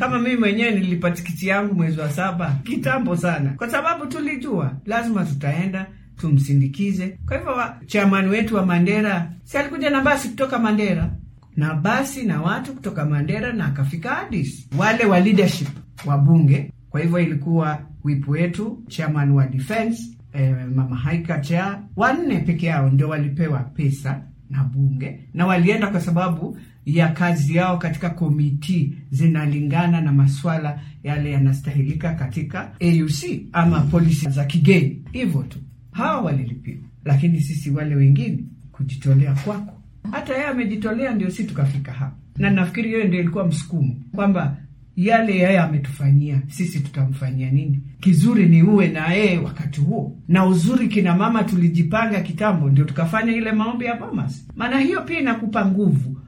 Kama mimi mwenyewe nilipa tikiti yangu mwezi wa saba kitambo sana, kwa sababu tulijua lazima tutaenda tumsindikize. Kwa hivyo chairman wetu wa Mandera si alikuja na basi kutoka Mandera na basi na watu kutoka Mandera na akafika Addis, wale wa leadership wa bunge. Kwa hivyo ilikuwa wipu wetu chairman wa defense eh, mama Haika cha wanne peke yao ndio walipewa pesa na bunge, na walienda kwa sababu ya kazi yao katika komiti zinalingana na maswala yale yanastahilika katika AUC ama polisi za kigeni, hivyo tu hawa walilipiwa, lakini sisi wale wengine kujitolea kwako hata yeye amejitolea, ndio si tukafika hapa, na nafikiri hiyo ndio ilikuwa msukumo kwamba yale yeye ametufanyia sisi tutamfanyia nini? Kizuri ni uwe na yeye wakati huo, na uzuri kina mama tulijipanga kitambo, ndio tukafanya ile maombi ya Bomas, maana hiyo pia inakupa nguvu